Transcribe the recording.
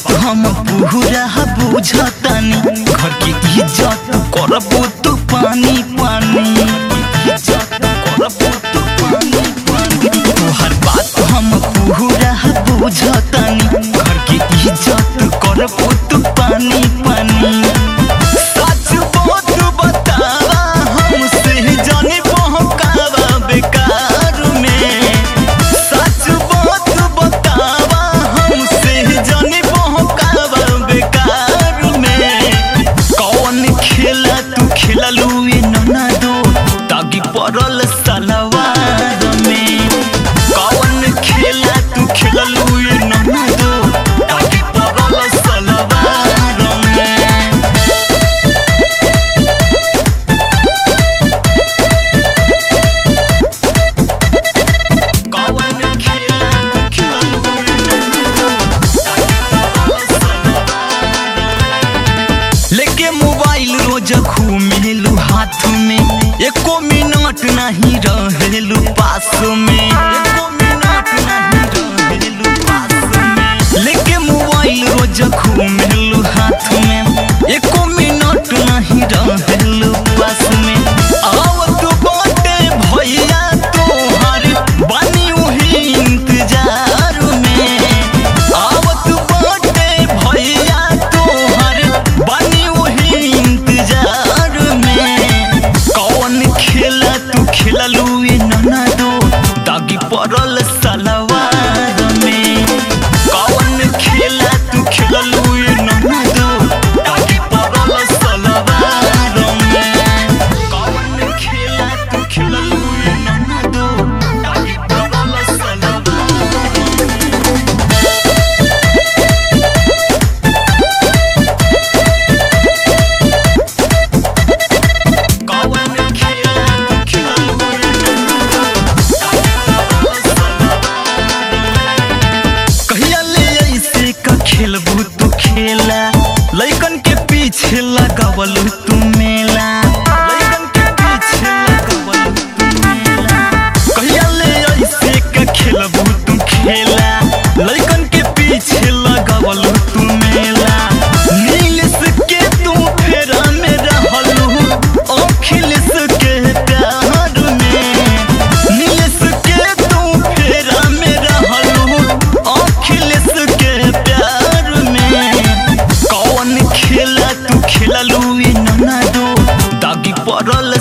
बात हम पूरा बुझतानी घर के इज्जत करबो तू पानी पानी इज्जत करबो तू पानी पानी तोहर बात हम पूरा बुझतानी घर के इज्जत करबो तू पानी पानी सच बात बतावा हमसे जाने बहकावा बेकार में सच बात बतावा हमसे जाने बहकावा बेकार में कौन खेला तू खेललू ए नना दो तागी पड़ल सलवार में कौन खेला तू खेललू ए नना दो तागी पड़ल सलवार में कौन खेला तू खेललू ए नना लेके मोबाइल रोज घूमेलू हाथ में एको मिनट नहीं रहेलू पास में एको मिनट नहीं रहेलू पास में लेके मोबाइल रोज घूमेलू हाथ में एको मिनट नहीं रहेलू पास में आवत बाटे भैया तोहर बानी उही इंतजार में आवत बाटे भैया तोहर बानी उही इंतजार में कौन खेला तू खेललू ए नना दो दागी पड़ल सलवार में कौन खेला तू खेललू ए नना दो दागी पड़ल सलवार में कौन खेला तू खेललू ए नना दो दागी पड़ल सलवार में कौन खेला तू खेललू ए कहिया ले ऐसे का खेलबू तू खेला लइकन के पीछे लगावलू तू मेला लइकन के पीछे लगावलू तू मेला कहिया ले ऐसे का खेलबू तू खेला लइकन के पीछे लगावलू तू मेला नीलिस के तू फेरा में रहलू अखिलेश के प्यार में नीलिस के तू फेरा में रहलू अखिलेश के प्यार में कौन खेला तू खेललू ए नना दो दागी पड़ल